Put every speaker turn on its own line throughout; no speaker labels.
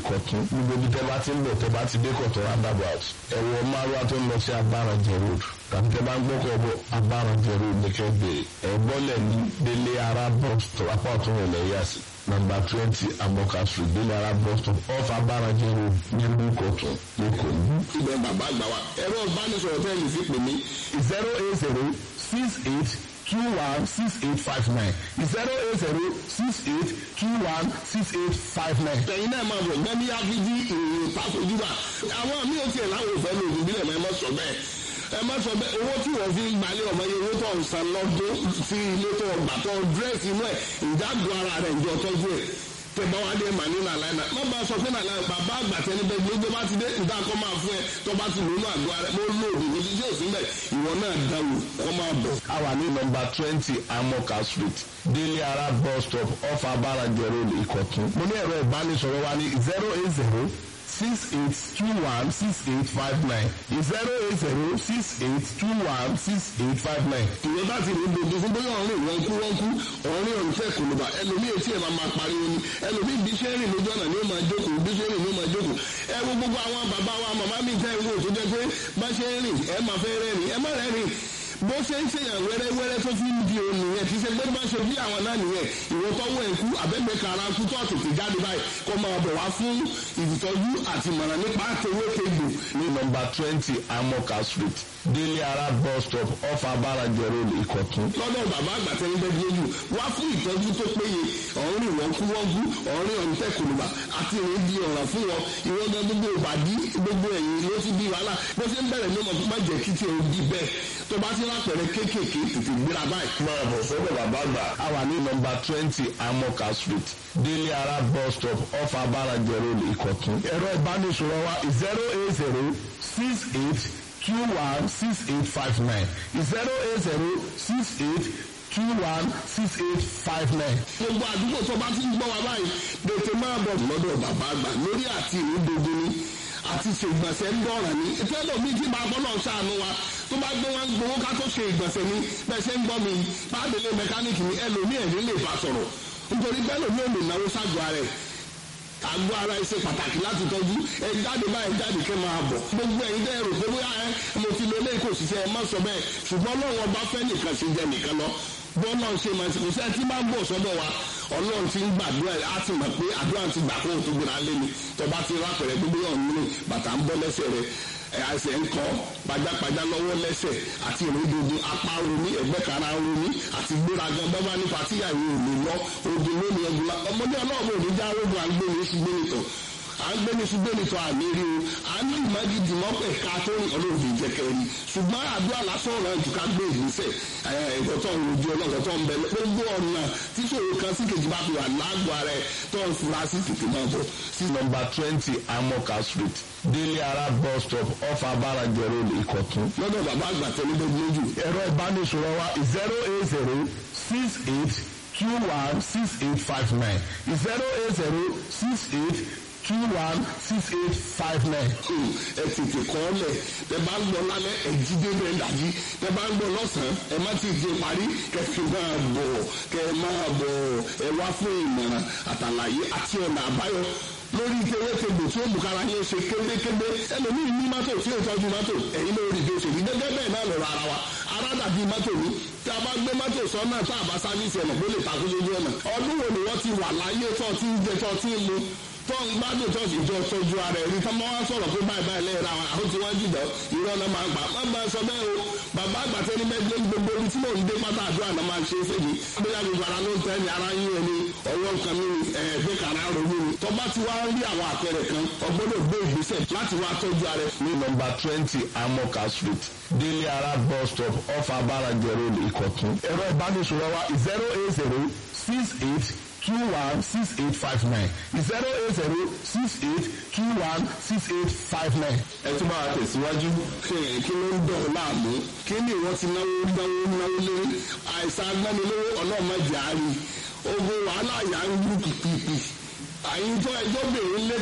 ìkọ̀tún gbogbo ibi tẹ́ bá ti ń bọ̀ tẹ́ bá ti dé kọ̀tún roundabout ẹ̀wọ̀ márùwá tó ń lọ sí abárànjẹ road tàbí tẹ́ bá ń gbọ́kọ̀ bọ̀ abárànjẹ road ní kẹ́gbẹ̀ẹ́ ẹ̀ bọ́lẹ̀ ní délé ara bus stop apá ọ̀tún rẹ̀ lẹ́yà sí nọ́mbà twenty amoka street délé ara bus stop off abárànjẹ road nílùú ìkọ̀tún lẹ́kọ̀ọ́
ibẹ̀ bàbá àgbà wa ẹ̀rọ ìbánisọ̀rọ̀ tẹ́ lè fi pè mí
zero eight zero six eight two one six eight five nine zero eight zero six eight two one six eight five nine.
tẹ̀yin náà máa bọ̀ gbẹ́ ní áfíjí ìròyìn ìpàkójúbà àwọn mi ò tiẹ̀ láwọn òfẹ́ ní òògùn bílẹ̀ mọ́ ẹ má sọ bẹ́ẹ̀ ẹ má sọ bẹ́ẹ̀ owó tí wọ́n fi ń gbalẹ̀ ọmọ yẹn owó tó ń san lọ́dún sí ilé tó gbà tó dírẹ́sì inú ẹ̀ ìdágùn ara rẹ̀ ìjọ tọ́jú ẹ̀ tẹ̀bá wa dé mà ní nàlàyé náà má bá a sọ pé nàlàyé bàbá àgbà tẹni bẹ gbogbo bá ti dé nta kọ́ máa fún ẹ tó bá ti lónú àgọ́ rẹ mo lò òdì kò sí sí òsín bẹ́ẹ̀ ìwọ náà dáwò kọ́ máa bọ̀.
a wà ní nọ́mbà twenty amoka street délé ara bus stop off abárànjẹ road ìkọ̀tún. mo ní ẹ̀rọ ìbánisọ̀rọ̀ wa ní zero eight zero six eight two one six eight five nine zero eight zero six eight two one six eight five nine.
ìwọ bá ti rí gbogbo fún bóyá ọ̀rìn wọn kú wọn kú ọ̀rìn ọ̀rìn fẹ́ kò ló bá ẹlòmíì etí ẹ̀ máa máa pariwo ni ẹlòmíì bí ṣe ń rìn lójú ọ̀nà ni ó máa jókòó bí ṣe ń rìn ni ó máa jókòó ẹ wo gbogbo àwọn bàbá wa màmá mi tẹ́ ìwé tó jẹ́ pé bá ṣe ń rìn ẹ máa fẹ́ rẹ́rìn ẹ má rẹ́rìn bó ṣe ń ṣèyàn wẹ́rẹ́wẹ́rẹ́ tó fi ń di òun nìyẹn kì í ṣe pé bá ṣe bí àwọn náà nìyẹn ìwọ tọ́wọ́ ẹ̀kú àbẹ́gbẹ́ kara kú tó tètè jáde báyìí kó máa bọ̀ wá fún ìtọ́jú àti ìmọ̀ràn nípa àtẹwé kegbò
ní nọ́mbà twenty amoka street délé ara bus stop off abárànjẹ road ìkọ̀tún.
lọ́dọ̀ bàbá àgbà tẹ́ni bẹ́ẹ̀ lójú wá fún ìtọ́jú tó péye ọ̀rìn wọn kú wọ́n kú ọ̀rìn ọ̀rìn tẹ̀kùnùbà àti ìrìn di ọ̀ràn fún wọn ìwọ́n gan gbogbo ìbàdí gbogbo ẹ̀yìn ló ti di wàhálà bó ṣe ń bẹ̀rẹ̀ ní ọmọ má jẹ́ kí tiẹ̀ di bẹ́ẹ̀ tó bá ti lápẹ̀rẹ̀ kéékèèké tètè gbéra báyìí.
máa bọ̀ sọ́dọ̀ bàbá àgbà. a wà ní nọ́mbà twenty amoka street délé ara bus stop off abárànjẹ road ìkọ̀tún. ẹ̀rọ ìbánisọ̀rọ̀ wa zero eight zero six eight two one six eight five nine zero eight zero six eight two one six eight five nine.
gbogbo àdúgbò tó bá ti ń gbọ́ wa báyìí tètè máa bọ̀ lọ́dọ̀ bàbá àgbà lórí àti ìrúdodo ni àti ṣe ìgbọ̀nsẹ̀ ń dọ̀ràn ní ìfẹ́lẹ̀ mi kí máa gbọ́dọ̀ ṣàánú wa tó bá gbé wọn gbowó ká tó ṣe ìgbọ̀nsẹ̀ ni bẹ́ẹ̀ ṣe ń gbọ́ mi báàdélé mẹkáníìkì ni ẹlòmíì ẹ̀rín lè bá sọ̀rọ̀ nítorí bẹ́ẹ̀ lòmíì ò lè náwó ságọ́ ara ẹ̀ àgọ́ ara ẹ ṣe pàtàkì láti tọ́jú ẹ jáde báyìí jáde kẹ́ máa bọ̀ gbogbo ẹ̀yin dẹ́ rò pé bóyá ẹ mo ti lo eléyìí kò ṣiṣẹ́ ẹ má sọ bẹ́ẹ̀ ṣùgbọ́n lọ́wọ́ bá fẹ́ nìkan ṣe jẹ nìkan lọ bọ́ọ̀lù ṣe máa ṣe kò sẹ́ni tí máa ń bọ̀ sọ́dọ̀ wa ọlọ́run ti ń gbàdúrà á ti mọ̀ pé àdúrà ti gbà kó o tó gbéra lé ni tọba ti rápẹ̀rẹ̀ gbogbo yọ̀ nínú bàtà ń bọ́ lẹ́sẹ̀ rẹ̀ ẹsẹ̀ ń kọ́ pajápajá lọ́wọ́ lẹ́sẹ̀ àti ìrìndòdò apá romi ẹ̀gbẹ́ kara romi àti gbéragan bọ́bá nípa tíyàwó òní lọ odò lónìí ẹgbùlá ọmọdé ọlọ́run òní já rogo à ń gbé ní ṣùgbọ́n nìtọ̀ à ń gbé ní ṣùgbọ́n nìtọ̀ àmì rí o à ń lù má gidi mọ́ pẹ̀ ká tó rìn ọlọ́run fi jẹ́ kẹrin ṣùgbọ́n àdúrà lásán ọ̀rọ̀ jù ká gbé ìgbésẹ̀ ẹ̀kọ́ tó ń rojú ọlọ́run tó ń bẹ gbogbo ọ̀nà tí ṣòro kan sí kejì bá fi wà lágbo ara ẹ̀ tó ń fura sí tètè máa bọ̀
sí nọ́mbà twenty amoka street délé ara bus stop off abárànjẹ road ìkọ̀tún.
lọ́dọ̀ bàbá àgbà tẹ́lẹ̀ bẹ́ẹ̀ lójú
ẹ̀rọ ìbánisọ̀rọ̀ wa zero eight zero six eight two one six eight five nine zero eight zero six eight two one six eight five nine.
ẹ tètè kọ́ ọ lẹ̀ ẹ bá ń lọ lálẹ́ ẹ jí débẹ̀ ẹ dàjí ẹ bá ń lọ lọ́sàn-án ẹ má ti di parí kẹ fi máa bọ̀ kẹ máa bọ̀ ẹ wá fún ìmọ̀ràn àtàlàyé àti ọ̀nà àbáyọ lórí kéwétegbò tí ó bùkára yín ṣe kébékébé ẹlòmíì ní mọ́tò tí ó tọ́jú mọ́tò ẹ̀yin ló rí bí ó ṣe rí gẹ́gẹ́ bẹ́ẹ̀ náà lọ́rọ̀ ara wa ara dàbí mọ́tò ní tí a bá gbé mọ́tò sọ́nà tá a bá sáfíìsì ẹ̀nà bó lè takú lójú ọ̀nà ọdún wo ni wọ́n ti wà láyé tó ti ń jẹ tó ti ń mu tó ń gbádùn tó sì jọ tọ́jú ara ẹ̀ rí tó máa wá sọ̀rọ̀ pé báyìí báyìí lẹ́yìn ra wọn àwọn tí wọ́n jìjọ irọ́ náà máa ń gbà má máa sọ bẹ́ẹ̀ o bàbá àgbàtẹ́ ní mẹ́gbẹ́ gbogbo ibi tí mò ń dé pátá àdúrà náà máa ń ṣe é fèjì bóyá gbogbo ara ló ń tẹ́ ni ara yín ẹni ọwọ́ nǹkan mi ẹ̀ẹ́dẹ́ kàrá ronú ni tó bá ti wá rí àwọn àpẹẹrẹ kan ọgbọ́dọ̀ gbé ìgbésẹ̀ láti wá tọ́jú ara ẹ̀.
ní nọ́mbà twenty amoka street délé ara bus stop off abárànjẹ road ìkọ̀tún. ẹ̀rọ ìbánisọ̀rọ̀ wa zero eight zero six eight two one six eight five nine zero eight zero six eight two one six eight five nine.
ẹ tún máa tẹ̀síwájú. kí ló ń dọ̀ láàmú kí ni ìwọ́n ti náwó náwó náwó lé àìsàn agbánilówó ọlọ́mọdé àárín ogun wàhálà yà ń lù pìpìpì àyíjọ ẹjọ́ bèrè létẹ̀ ń gbọ́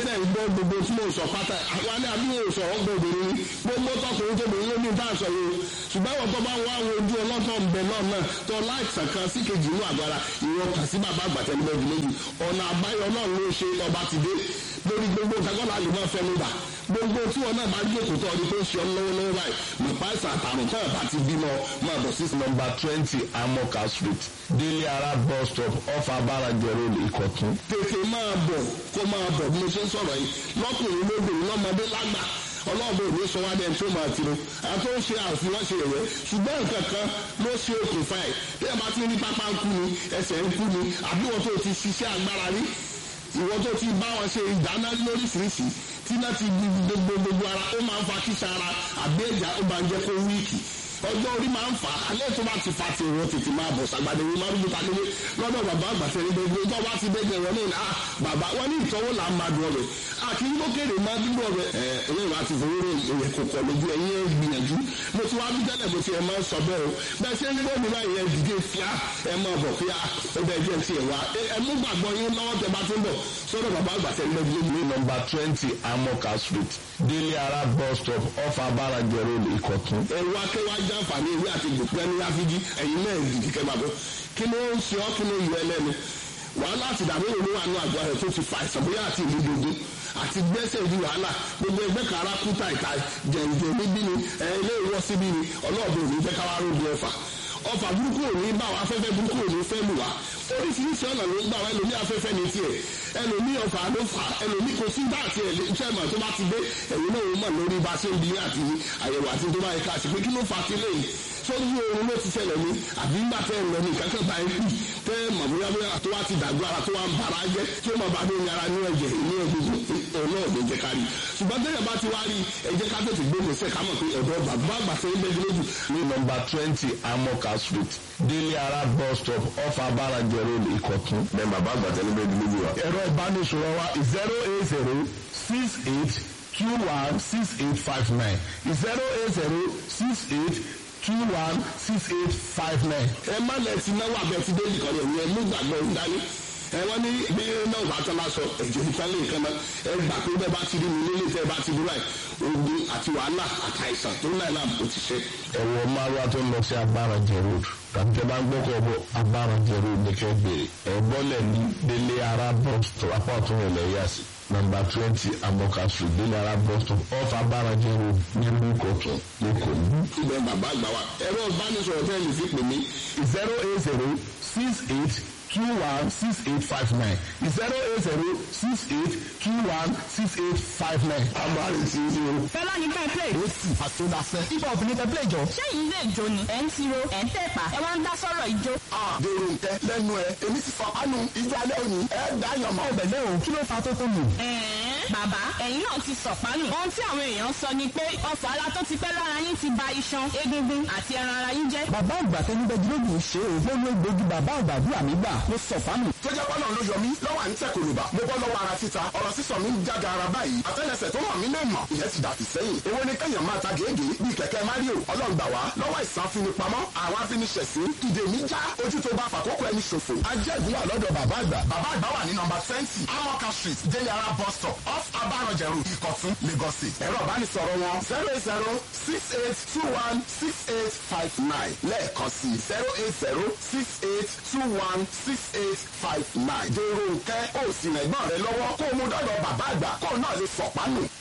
gbogbo tí mo sọ pátá àwọn ní àbíwò sọ̀rọ̀ gbòbìnrin ni gbogbo tọkùnrin tóbìnrin ló ní tá à sọ yìí o ṣùgbọ́n ìwọ̀n tó bá wá àwọn ojú ọlọ́tọ̀ ń bẹ náà náà tó láìsàn kan sí kejì inú àgbára ìwọ kà sí bàbá àgbàtẹ́lẹ́gbẹ̀ẹ́ méjì ọ̀nà àbáyọ náà ló ṣe ọba ti dé lórí gbogbo kakọ́lá lè máa fẹ́ mi bà gbogbo tí wọn náà bá jókòó tó ọdún tó ń ṣe ọ lọ́wọ́lọ́wọ́ báyìí mọ̀pá ìsàn àtàrùn tó ẹ̀ bá ti bímọ máa bọ̀ sí
nọmba twenty amoka street délé ara bus stop off abarajo road ìkọ̀tún.
tètè máa bọ̀ kó máa bọ̀ bí mo ṣe ń sọ̀rọ̀ yìí lọ́kùnrin lóbìnrin lọ́mọdé lágbà ọlọ́ọ̀bẹ òní sọ wá dẹ́n tó máa tiro àwọn tó ń ṣe àfihàn ṣe ìwé ṣùgbọ́n nǹkan kan ló ṣe okùnfà ẹ̀ bí ẹ bá ti ní pápá ń kú ni ẹsẹ̀ ń kú ni àbí wọn tó ti ṣiṣẹ́ agbára rí ìwọ tó ti bá wọn ṣe ìdáná lóríṣiríṣi tí náà ti gbogbo gbogbo ara ó máa ń fa kíṣà ara àbí ẹ̀já ó máa ń jẹ́ kó wíìkì ọjọ́ orí máa ń fà á alẹ́ tó bá ti fa ti ìwọ tètè máa bọ̀ sàgbàdé ìwé máa ń gbé kakele lọ́dọ̀ bàbá àgbàfẹ́ ní gbogbo tó bá ti dẹ́gbẹ̀ wọn ní à bàbá wọn ní ìtọ́wò là ń máa dùn ọbẹ̀ àti lókèrè máa dúró ọbẹ̀ ẹ ẹlẹ́yìn wa ti fowó rẹ̀ èyẹ kò kọ̀ lójú ẹ̀yìn ẹ̀ gbìyànjú mo ti wá bí tẹ́lẹ̀ bó ti ẹ̀ máa ń sọ bẹ́ẹ̀ o bẹ́ẹ̀ ṣe ń gbọ́ mi báyìí ẹ̀ dìde fíà ẹ̀ máa bọ̀ fíà ẹ̀ bẹ́ẹ̀ jẹ́ ti ẹ̀ wá ẹ̀ mú gbàgbọ́ yín lọ́wọ́ tẹ bá ti ń bọ̀ sọ́dọ̀ bàbá àgbàfẹ́ ní gbogbo
ní nọmba twenty amoka street délé ara bus stop off abarajo road ìkọ̀tún.
ẹ̀rù akẹ́wà jàǹfààní ìwé àti gbòpẹ́ ní áfíjí ẹ̀yin náà dìdí kẹ́ bàbá kí ló ń ṣe ọ́ kí ló yọ ẹlẹ́nu wàhálà àti ìdààmú òun wà ní àgọ́ rẹ̀ tó ti fa àìsàn bóyá àti ìlú gbogbo àti gbẹ́sẹ̀ di wàhálà gbogbo ẹgbẹ́ kara kúta ìta jẹ̀ǹjẹ̀ níbí ni ilé ìwọ́ síbí ni ọlọ́ọ̀dún òní jẹ́ káwá rògbò ọ̀fà ọfà burúkú òní bá wa afẹ́fẹ́ burúkú òní fẹ́ lù wá oríṣiríṣi ọ̀nà ló ń gbà wá ẹlòmí afẹ́fẹ́ ní tiẹ̀ ẹlòmí ọfà ló fà ẹlòmí kò sí bá àti ẹ̀lẹ́ mọ̀ tó bá ti dé ẹ̀yìn náà ó mọ̀ lórí bá ṣe ń bi àti àyẹ̀wò àti tó bá yẹ ká ṣe pé kí ló fà sí lẹ́yìn sórí oorun ló ti ṣẹlẹ̀ ní àbí ńgbà tẹ́ ẹ̀ lọ ní kankan bá yẹn kú tẹ́ ẹ̀ mọ̀ bóyá bóyá tó wá ti dàgbọ́ ara tó wá ń bara jẹ́ tí ó mọ̀ bá lóyún ara ní ẹ̀jẹ̀ ní egungun ọ̀nà ọ̀dọ̀ jẹ́ ká rí ṣùgbọ́n tẹ́lẹ̀ bá ti wá rí ẹ̀jẹ̀ ká tètè gbé gbèsè ká mọ̀ pé ọ̀dọ̀ bàbá àgbà fẹ́ gbẹ́jú lójú.
ní nọmba twenty amoka street délé ara bus stop off abarajo road ìkọ̀tún.
bẹ́ẹ̀ bàbá àgbà tẹ́lẹ̀ bẹ́ẹ̀ dúró jù wá.
ẹ̀rọ ìbánisọ̀rọ̀ wa zero eight zero six eight two one six eight five nine zero eight zero six eight two one six eight five nine.
ẹ má lẹ ti náwó abẹ ti dé nìkan rẹ ẹ mú gbàgbọ́ ìdání ẹ wọ́n ní bí náà bá tán lásọ ẹ̀jẹ̀ nípa lè kan náà ẹ gbà pé bẹ́ẹ̀ bá ti rí mi nílé tẹ́ ẹ bá ti dúró ẹ̀ ogun àti wàhálà àtàìsàn tó náà náà kò ti ṣe.
ẹ̀wọ̀ márùwá tó ń lọ sí abárànjẹ road tàbí tẹ́ bá ń gbọ́kọ̀ bọ̀ abárànjẹ road ní kẹ́ bèrè ẹ̀ bọ́lẹ̀ ní délé ara bus stop apá ọ̀tún rẹ̀ lẹ́yà sí nọmba twenty amoka street délé ara bus stop off abárànjẹ road nílùú ìkọ̀tún lẹ́kọ̀ọ́ ní.
ibẹ̀ bàbá àgbà wa ẹ̀rọ ìbánisọ̀rọ̀ tẹ́ ẹ lè fi pè mí
zero eight zero six eight two one six eight five nine zero eight zero six eight two one six eight five nine.
abárí ti ń o.
fẹlá ní ká play.
ó sì àtúndàfẹ́. ibà obìnrin tẹ play jọ.
ṣé yìí lè jó ni ẹ̀ ń tiro ẹ̀ ń tẹ̀pà ẹ̀ wá ń dá sọ̀rọ̀ ìjó.
dèrò nkẹ lẹ́nu ẹ èmi ti fọ ánú ìjọ alẹ́ òní ẹ dá yàn mọ́. ọbẹ̀ lẹ́wọ̀n kí ló fa tó tó lù.
ẹ̀ẹ́n bàbá ẹ̀yin náà ti sọ̀pánù. ohun tí àwọn èèyàn sọ ni pé ọ̀fọ̀ ara tó ti pẹ́ lára yín ti ba iṣan egungun àti ẹran ara yín jẹ́.
bàbá àgbà tẹni bẹ gílógún ṣe é ló ló gbógi bàbá àgbà bí àmì gbà ló sọ fánù. tó jẹ́ pọ́nà ló yọ mí lọ́wọ́ à ń tẹ̀ kòlùbà mo bọ́ lọ́wọ́ ara títa ọ̀rọ̀ sísọ mi ń jága ara báyìí àtẹ́lẹsẹ̀ tó mọ̀ mí lè mọ̀ ìyẹn ti dàtí sẹ́yìn èwo ni kẹ́yàn máa ta gèégé bíi kẹ̀kẹ́ mario ọlọ́run gbà wá lọ́wọ́ ìsàn afinipamọ́ àwọn afiniṣẹ̀sí ìdè mi já ojú tó bá fàkókò ẹni ṣòfò ajẹ́gun wà lọ́dọ̀ bàbá àgbà bàbá àgbà wà ní nọmba twenty amoka street délé ara bus stop off abarọ̀jẹ̀rù ìkọ̀tún lagos state ẹ̀rọ ìbánisọ̀rọ̀ wọn zero eight zero six eight two one six eight five nine lẹ́ẹ̀kan sí zero eight zero six eight two one six eight five nine dèrò nkẹ́ ó sì rẹ̀gbọ́n rẹ lọ́wọ́ kó o mú dọ́dọ̀ bàbá àgbà kó o náà lè sọ̀pánù.